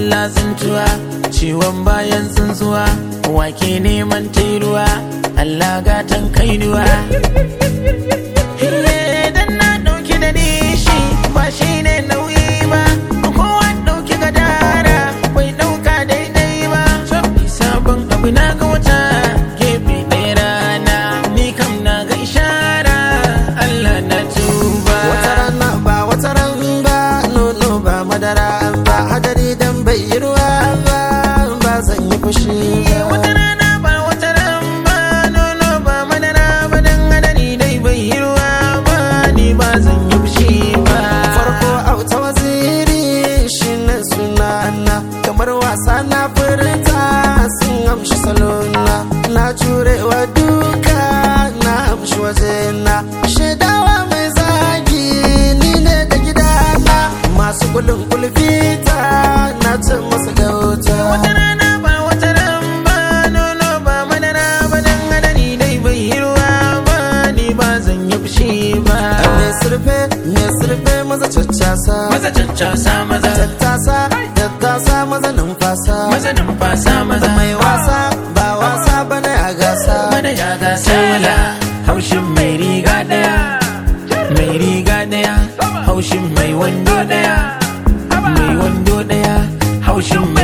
Allah tsuntuwa ciwon bayan tsuntsuwa wake neman tairuwa Allah gatan kainuwa dan na dauki da nishi ba shi ne nauyi ba kowa dauki gadara bai dauka daidai ba sabon abu na ga wata gefe ɗaya rana ni kam na ga ishara Allah na tuba wata rana ba wata ran ba nono ba madara ba hadari dan bai yi ruwa ba ba zan yi fushi ba wata rana ba wata ran ba nono ba madara ba dan hadari dai bai yi ruwa ba ni ba zan yi fushi ba farko auta waziri shi ne sunana kamar wasa na furta sun amshi salona na jurewa duka na amshi wajena shaidawa mai zagi ni ne da gidana masu kulun kulfita na ce masu gauta wata rana ba wata ran ba nono ba madara ba dan hadari dai bai yi ruwa ba ni ba zan yi fushi ba mai surfe mai surfe maza caccasa maza cancasa maza tattasa tattasa maza numfasa maza numfasa maza mai wasa ba wasa bane a gasa mana ya gasa mala haushin mai riga daya mai riga daya haushin mai wando daya mai wando daya haushin mai